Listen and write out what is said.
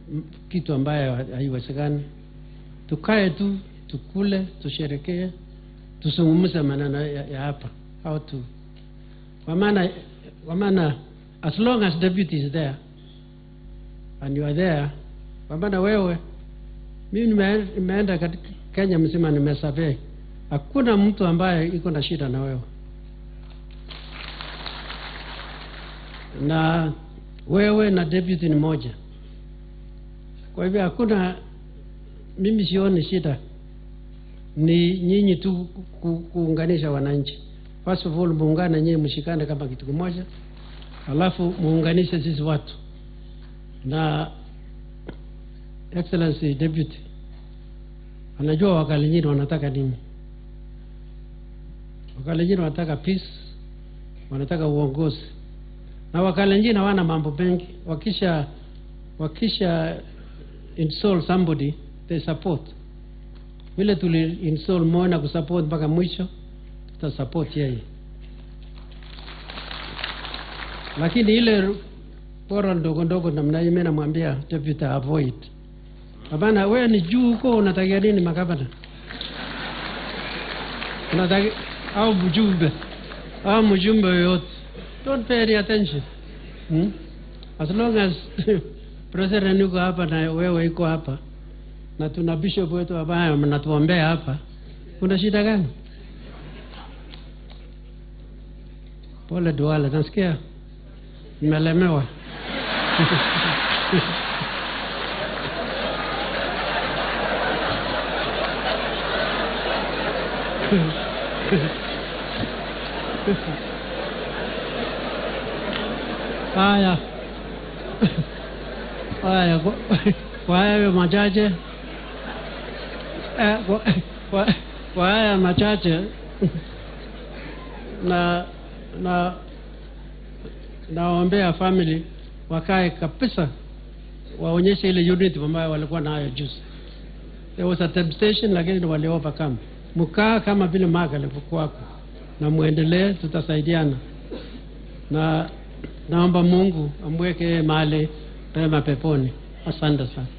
m- kitu ambayo ha- haiwezekani. Tukae tu tukule, tusherekee, tuzungumze maneno ya, ya hapa how to kwa maana kwa maana as long as deputy is there and you are there, kwa maana wewe, mimi nime- nimeenda katika Kenya mzima nimesurvey, hakuna mtu ambaye iko na shida na wewe na wewe na deputy ni moja. Kwa hivyo hakuna, mimi sioni shida, ni nyinyi tu ku, kuunganisha wananchi. First of all, muungane nyinyi, mshikane kama kitu kimoja, alafu muunganishe sisi watu na Excellency Deputy anajua Wakalenjin wanataka nini. Wakalenjin wanataka peace, wanataka uongozi na Wakalenjin hawana mambo mengi. Wakisha wakisha install somebody they support. Vile tuli install Moi na kusupport mpaka mwisho, tuta support yeye, lakini ile bora ndogo ndogo namna hiyo, mimi namwambia deputy avoid. Hapana, wewe ni juu huko, unatakia nini magavana? Unataka au mjumbe au mjumbe yoyote, don't pay any attention hmm? As long as president yuko hapa na wewe iko hapa na tuna bishop wetu ambaye mnatuombea hapa, kuna shida gani? Pole Duale, nasikia nimelemewa. Haya, haya, kwa- kwa hayo machache eh, kwa- kwa- kwa haya machache na na nawaombea family wakae kabisa, waonyeshe ile unity ambayo walikuwa nayo juzi. There was a temptation, lakini wali overcome. Mkaa kama vile Mark alivyokuwako, na muendelee, tutasaidiana na naomba Mungu amweke yeye mahali pema peponi. Asante sana.